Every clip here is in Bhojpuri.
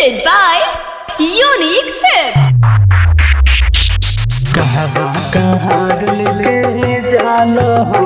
presented by Unique Films. कहवा कहाँ लेके जालो हो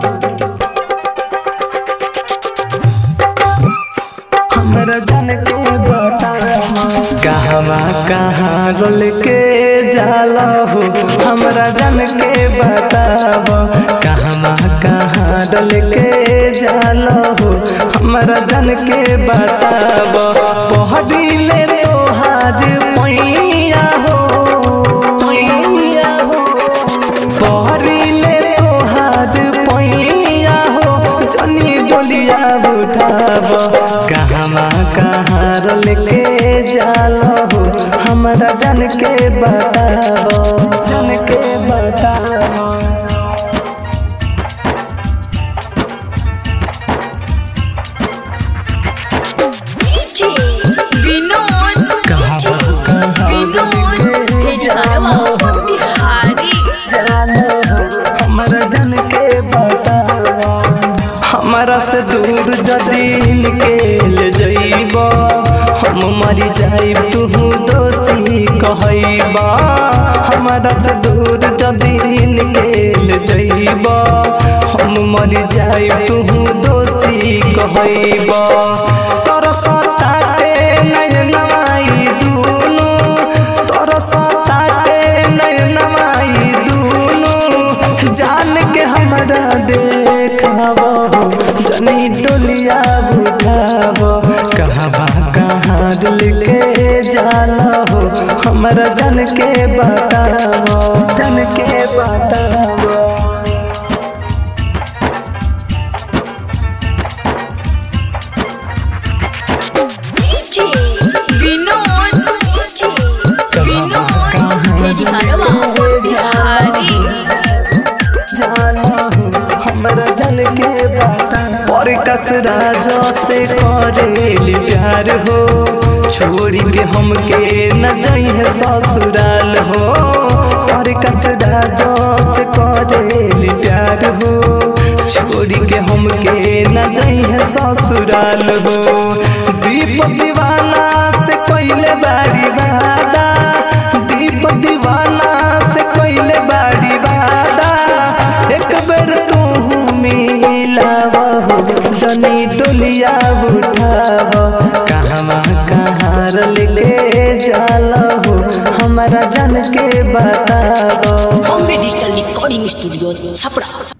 हमरा जन के बता कहवा कहाँ रोल के जालो हो हमरा जन के बताब कहवा कहाँ डोल के जालो हो हमरा जन के बताब पहदिले तोहार पैया हो पैया हो पहरिले तोहार पैया हो जनी बोलिया बुठाब कहवा कहाँ रोल के जालो हो हमरा जन के बताब जन के बताब DJ Vinod कहवा कहाँ Vinod Hejarwa Bihari जानो हमरा जन के बतावा हमरा से दूर जदी निकल जइब हम मरी जाइब तू दोषी कहइबा हमरा से दूर जदी निकल जइब हम मरी जाइब तू दोषी कहइबा तोर सताटे नयन नवाई दुनु तोर सताटे नयन नवाई दुनु जान के हमरा देखाब जनी डोलिया बुझाब कहबा कहाँ डुल के जाला हो हमरा जन के बताब जन के बताब DJ Vinod Vinod Hejarwa Bihari जाना हूँ हमरा जन के बाटा पर कसरा जो से करेली प्यार हो छोड़ी के हमके न जइहे ससुराल हो पर कसरा जो से करेली प्यार हो छोड़ी के हमके न जइहे ससुराल हो दीप दीवाना से कोइले बाड़ी वादा दीप दीवाना से कोइले बाड़ी वादा एक बेर तू मिलाव जनी डोलिया उठाव कहवा कहाँ लेके जाल हो हमारा जन के बताव Bombay digital recording studio Chhapra